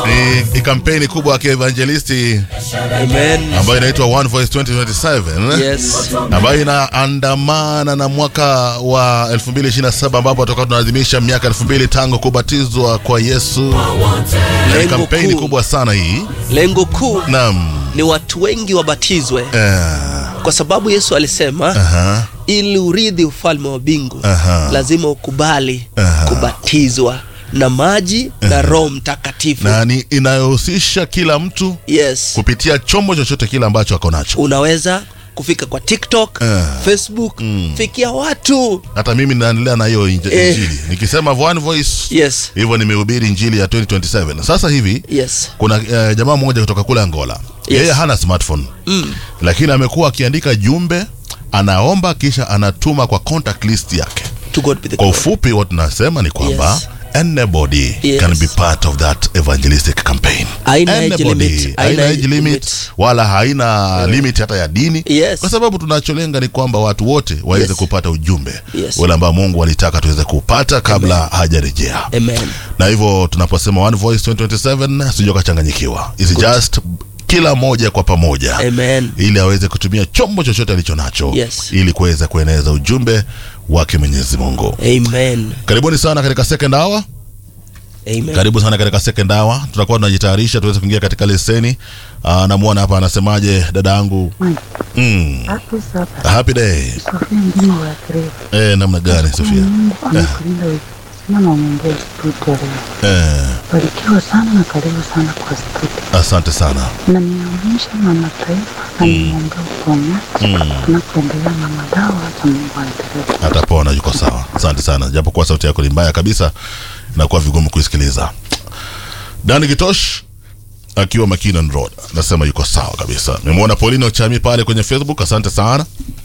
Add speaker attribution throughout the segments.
Speaker 1: ni, ni kampeni kubwa ya kievangelisti
Speaker 2: Amen.
Speaker 1: ambayo inaitwa One Voice 2027
Speaker 2: Yes.
Speaker 1: ambayo inaandamana na mwaka wa 2027 ambapo tutakuwa tunaadhimisha miaka 2000 tangu kubatizwa kwa Yesu. Na ni
Speaker 2: Lengo
Speaker 1: kampeni
Speaker 2: kuu.
Speaker 1: kubwa sana hii.
Speaker 2: Lengo kuu
Speaker 1: Naam.
Speaker 2: ni watu wengi wabatizwe
Speaker 1: Eh,
Speaker 2: kwa sababu Yesu alisema
Speaker 1: aha.
Speaker 2: ili urithi ufalme wa mbingu
Speaker 1: Aha.
Speaker 2: lazima ukubali
Speaker 1: Aha.
Speaker 2: kubatizwa na maji na Roho Mtakatifu.
Speaker 1: Na ni inayohusisha kila mtu
Speaker 2: Yes.
Speaker 1: kupitia chombo chochote kile ambacho ako nacho.
Speaker 2: Unaweza kufika kwa TikTok,
Speaker 1: Eh.
Speaker 2: Facebook, fikia watu.
Speaker 1: Hata mimi naendelea na hiyo inj-
Speaker 2: Eh.
Speaker 1: injili. Nikisema One Voice
Speaker 2: Yes.
Speaker 1: hivyo nimehubiri injili ya 2027. Sasa hivi
Speaker 2: Yes.
Speaker 1: kuna eh, jamaa mmoja kutoka kule Angola.
Speaker 2: Yes.
Speaker 1: Yeye hana smartphone.
Speaker 2: Mm.
Speaker 1: Lakini amekuwa akiandika jumbe, anaomba kisha anatuma kwa contact list yake.
Speaker 2: To God be the
Speaker 1: Kwa
Speaker 2: glory.
Speaker 1: ufupi what tunasema ni kwamba
Speaker 2: Yes.
Speaker 1: anybody
Speaker 2: Yes.
Speaker 1: can be part of that evangelistic campaign.
Speaker 2: Haina age
Speaker 1: Anybody.
Speaker 2: limit.
Speaker 1: Haina
Speaker 2: Haina
Speaker 1: age
Speaker 2: age
Speaker 1: limit
Speaker 2: limit.
Speaker 1: wala haina limit hata ya dini
Speaker 2: Yes.
Speaker 1: kwa sababu tunacholenga ni kwamba watu wote waweze
Speaker 2: Yes.
Speaker 1: kupata ujumbe
Speaker 2: Yes.
Speaker 1: ule ambao Mungu alitaka tuweze kupata kabla hajarejea
Speaker 2: Amen.
Speaker 1: na hivyo tunaposema One Voice 2027 sijui kachanganyikiwa is just kila moja kwa pamoja
Speaker 2: Amen.
Speaker 1: ili aweze kutumia chombo chochote alicho nacho
Speaker 2: Yes.
Speaker 1: ili kuweza kueneza ujumbe wake Mwenyezi Mungu.
Speaker 2: Amen.
Speaker 1: Karibuni sana katika second hour.
Speaker 2: Amen.
Speaker 1: Karibu sana katika second hour. Tutakuwa tunajitayarisha tuweze kuingia katika leseni. Uh, namuona hapa anasemaje dada yangu? Mm.
Speaker 3: Hapo sasa
Speaker 1: Happy day.
Speaker 3: Sofia mjini wa Kreta.
Speaker 1: Eh, namna gani Sofia?
Speaker 3: Mungu amekulinda wiki nzima na umeombea studio leo.
Speaker 1: Eh,
Speaker 3: Barikiwa sana na karibu sana kwa studio.
Speaker 1: asante sana.
Speaker 3: Na niamsha mama taifa na nimwombea uponyaji. Tunapoendelea na madawa za Mungu aendelee.
Speaker 1: atapona yuko sawa asante sana japokuwa sauti yako ni mbaya kabisa inakuwa vigumu kuisikiliza dani kitosh akiwa Mackinnon Road nasema yuko sawa kabisa nimemwona Paulino Chami pale kwenye Facebook asante sana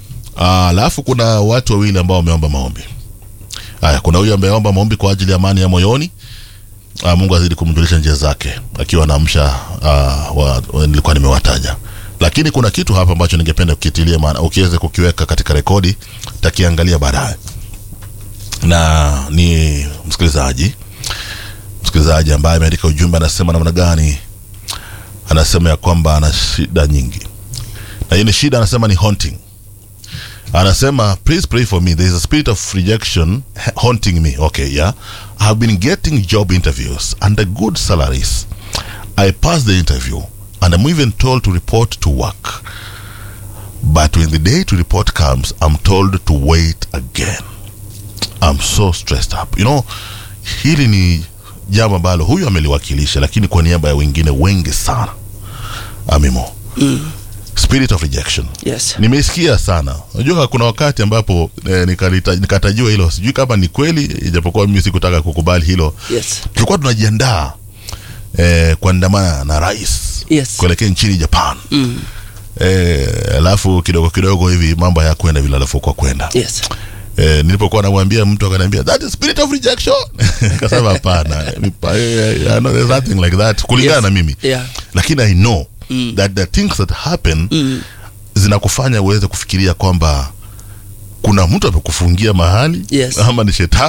Speaker 1: Ah, alafu kuna watu wawili ambao wameomba maombi haya kuna huyu ameomba maombi kwa ajili ya amani ya moyoni Ah, Mungu azidi kumjulisha njia zake akiwa anaamsha uh, wa, wa, nilikuwa nimewataja lakini kuna kitu hapa ambacho ningependa kukitilia maana ukiweze kukiweka katika rekodi takiangalia baadaye na ni msikilizaji msikilizaji ambaye ameandika ujumbe anasema namna gani anasema ya kwamba ana shida nyingi na hii ni shida anasema ni haunting anasema please pray for me there is a spirit of rejection haunting me okay yeah i have been getting job interviews and the good salaries i passed the interview and i'm even told to report to work but when the day to report comes i'm told to wait again i'm so stressed up you know hili ni jambo ambalo huyu ameliwakilisha lakini kwa niaba ya wengine wengi sana amimo spirit of rejection
Speaker 2: Yes.
Speaker 1: nimeisikia sana unajua kuna wakati ambapo eh, nikalita- nikatajiwa hilo sijui kama ni kweli ijapokuwa mimi sikutaka kukubali hilo
Speaker 2: Yes.
Speaker 1: tulikuwa tunajiandaa eh, kuandamana na rais
Speaker 2: Yes.
Speaker 1: kuelekea nchini japan
Speaker 2: Mm.
Speaker 1: eh, alafu kidogo kidogo hivi mambo hayakwenda vile alivyokuwa kwenda
Speaker 2: Yes.
Speaker 1: eh, nilipokuwa namwambia mtu akaniambia that is spirit of rejection kasema hapana ni pa- eh, I know there's nothing like that kulingana
Speaker 2: Yes.
Speaker 1: na mimi
Speaker 2: Yeah.
Speaker 1: lakini i know that the things that happen
Speaker 2: Mm.
Speaker 1: zinakufanya uweze kufikiria kwamba kuna mtu amekufungia mahali
Speaker 2: Yes.
Speaker 1: ama ni shetani